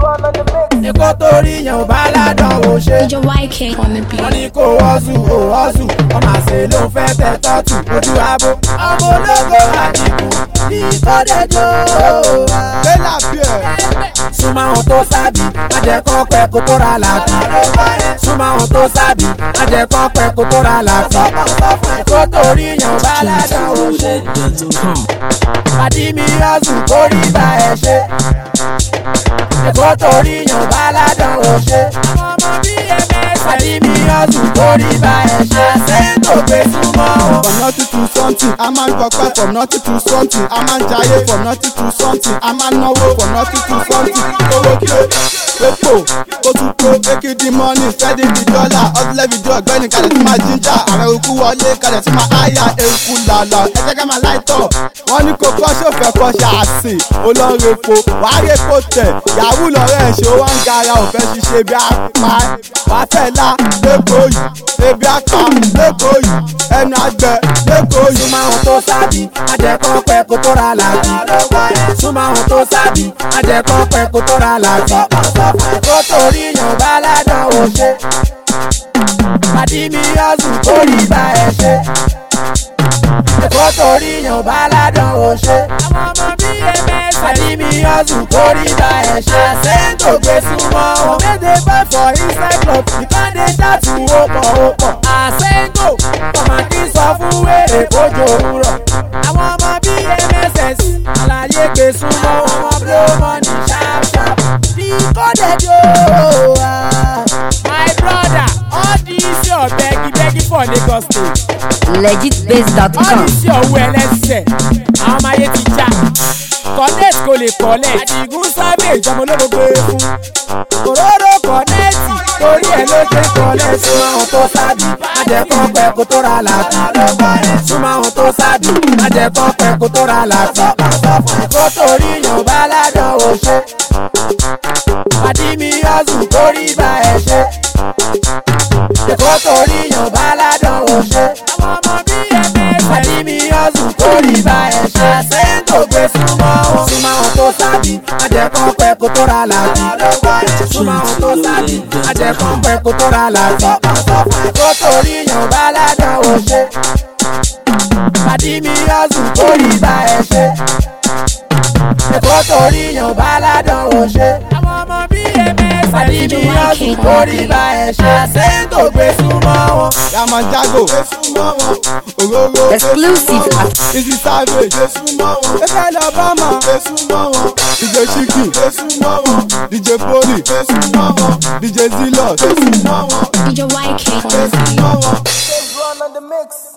Èkó torí yẹn ò bá ládàn ò ṣe. Major YK on the wọ́n beat. ní kó wọ́ọ̀zù ò wọ́ọ̀zù ọmọ àṣẹ ló ń fẹ́ tẹ tọ́tù ojú abo. ọmọ ológo àdìgún ìkọ́dẹ̀jọ́. bẹ́là bíẹ̀ súnmọ́ àwọn tó sábì má jẹ́ kó pẹ́ kó tó ra làbí. súnmọ́ àwọn tó sábì má jẹ́ kó pẹ́ kó tó ra làbí. kó torí yàn bá ládàn ò ṣe. pàdí mi ọ̀sùn kó rí bá ẹ ṣe. kó torí yàn bá ládàn ò ṣe. pàdí mi ọ̀sùn kó rí bá ẹ ṣe. sẹ́yìn tó gbé súnmọ́ wọn. from nothing to something a máa ń gbọpẹ́ from nothing to something a máa ń jayé from nothing to something a máa ń náwó from nothing to something owó kí o epo ó tún kó ekidi money steady di dollar ọdúnlẹ̀ fídíò ọ̀gbẹ́ni kalẹ̀ tí máa jíjà ààrẹ òkú wọlé kalẹ̀ tí máa háyà eku làlà ẹ jẹ́ ká máa láìtọ̀ wọ́n ní kó kọ́ sófẹ́ kọ́ ṣáàṣì olóńrepo wàá repo tẹ̀ yahoo lọ́rẹ́ ẹ̀ ṣe wọ́n ń gara òfẹ́ ṣiṣẹ́ bí apá wàá fẹ́ la lẹ́kọ̀ọ́ yìí ebi apá lẹ́kọ̀ọ́ yìí ẹnu àgbẹ̀ lẹ́kọ̀ọ́ yìí. súnmọ́ àwọn tó sábì má jẹ́ kó pẹ́ kó tó ra làbí. súnmọ́ àwọn tó sábì má jẹ́ kó pẹ́ kó tó ra làbí. kó torí yàn bá ládàn ò ṣe. pàdí mi ọ̀sùn kó rí bá ẹ ṣe. kó torí yàn bá ládàn ò ṣe. pàdí mi ọ̀sùn kó rí bá ẹ ṣe. àṣẹ́ńtò gbé súnmọ́ wọn. méje bá fọ inside club ìkànnì ṣáàtù ó pọ̀ ó pọ̀. àṣẹ́ńtò kọ̀mọ̀kì sọ fún wèrè kójó òwúrọ̀. àwọn ọmọ bíi mss àlàyé gbé súnmọ́ wọn wọn blow money sharp sharp. bí kọ́dẹ̀jọ́ my brother all this your begi begi for lagos state all legitbase.com. this your owó ẹlẹ́sẹ̀ àwọn ọmọ ayé ti já connect kò lè kọ́lẹ̀ àdìgún sábẹ́ ìjọba ológo gbé fún òróró kọ́nẹ́ẹ̀tì torí ẹ̀ ló ṣe kọ́lẹ̀ súnmọ́ àwọn tó sábì má jẹ́ kó pẹ́ kó tó ra làbí súnmọ́ àwọn tó sábì má jẹ́ kó pẹ́ kó tó ra làbí kó torí yàn bá ládàn ò ṣe pàdí mi ọ̀sùn torí bá ẹ ṣe kó torí yàn bá ládàn ò ṣe pàdí mi ọ̀sùn torí bá ẹ ṣe àṣẹ́ńtò gbé súnmọ́ wọn súnmọ́ àwọn tó sábì má jẹ́ kó pẹ́ kó tó ra làbí súnmọ́ àwọn tó sábì má jẹ́ kó pẹ́ kó tó ra làbí kó torí yàn bá ládàn ò ṣe pàdí mi ọ̀sùn torí bá ẹ ṣe kó torí yàn bá ládàn ò ṣe. àwọn ọmọ bíi ms pàdí mi ọ̀sùn torí bá ẹ ṣe àṣẹ́ńtò gbé súnmọ́ wọn. Yamajago, Òróró, Exclusive at Easy Savage, Efe Alabama, DJ Shiki, DJ Poli, DJ Zilot, Major YK on the beat. Run on the mix.